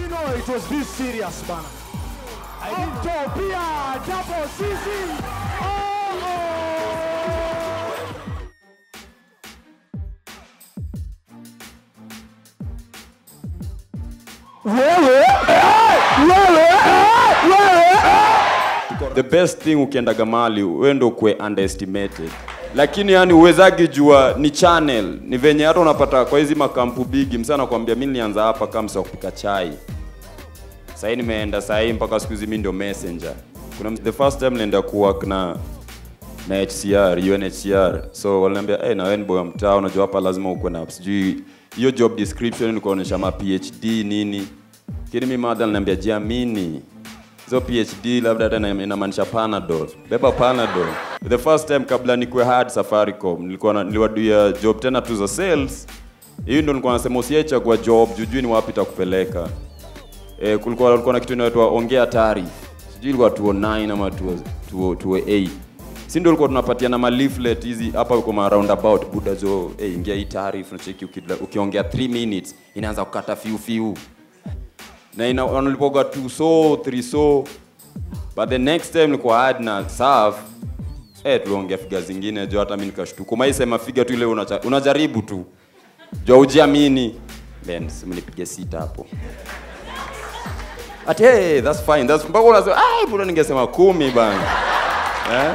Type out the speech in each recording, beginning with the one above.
know it was this serious, bana. Utopia, double CC. Oh, oh. Wewe, eh, wewe, eh, wewe, eh. the best thing ukiendaga mali wewe ndo kwe underestimated lakini yani uwezagi jua ni channel ni venye hata unapata kwa hizi makampu bigi msa nakwambia mi nilianza hapa kama msa wa kupika chai sahii nimeenda sahii mpaka siku hizi mi ndio messenger kuna the first time nilienda kuwork na na HCR UNHCR so waliniambia hey, na wewe ni boy wa mtaa unajua hapa lazima ukuwe na sijui hiyo job description ni kuonyesha ma PhD nini lakini mi madha aliniambia jiamini hizo PhD labda hata ina- inamaanisha Panadol beba Panadol the first time kabla nikuwe hard Safaricom nilikuwa na- niliwaduia job tena tu za sales hiyo ndo nilikuwa nasema usiachagua job jujui ni wapi itakupeleka eh, kulikuwa kulikuwa na kitu inaitwa ongea tarif sijui ilikuwa 209 ama 2- 2- 208 si ndio ulikuwa tunapatiana ma leaflet hizi hapa uko ma roundabout buda jo eh, ingia hii tarif unacheki ukidla- ukiongea 3 minutes inaanza kukata fiu fiu na ina wanalipoga 2 so 3 so but the next time nilikuwa hard na serve eh tuliongea figa zingine jo hata mimi nikashtuka maisema figa tu ile unacha, unajaribu tu jo ujiamini then simnipige sita hapo ati hey, that's fine that's mpaka unasema ai bado ningesema kumi bana eh?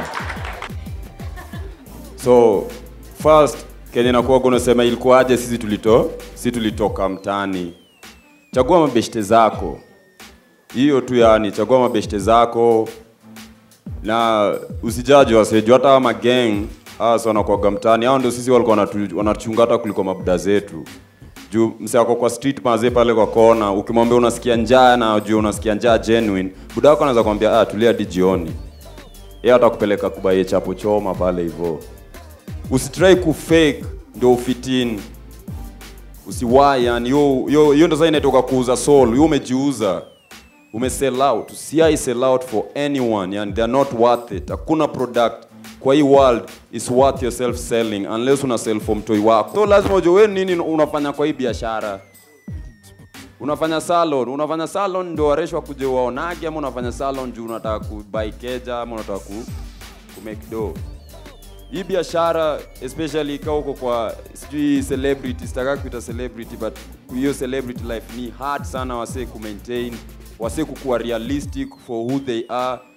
so first kenye nakuwa unasema ilikuwaje sisi tulito sisi tulitoka mtani chagua mabeshte zako hiyo tu yani chagua mabeshte zako na usijaji waseju hata ama gang hasa wanakuaga mtani hao ndio sisi walikuwa wanatu- wanachunga hata kuliko mabuda zetu juu mse ako kwa street mazee pale kwa kona ukimwambia unasikia njaa na juu unasikia njaa genuine buda wako anaweza kwambia ah, tulia hadi jioni yeye atakupeleka kubaie chapo choma pale hivyo usitrai kufake ndio ufitini usiwai yani hiyo hiyo hiyo ndo sasa inatoka kuuza soul hiyo umejiuza ume sell out usiai sell out for anyone yani they are not worth it hakuna product kwa hii world is worth yourself selling unless una sell for mtoi wako so lazima ujue wewe nini unafanya kwa hii biashara unafanya salon unafanya salon ndio wareshwa kuja waonage ama unafanya salon juu unataka kubai keja ama unataka ku, ku make dough hii biashara especially ikawa uko kwa sijui celebrity sitaka kuita celebrity but hiyo celebrity life ni hard sana wasee kumaintain wasee kukuwa realistic for who they are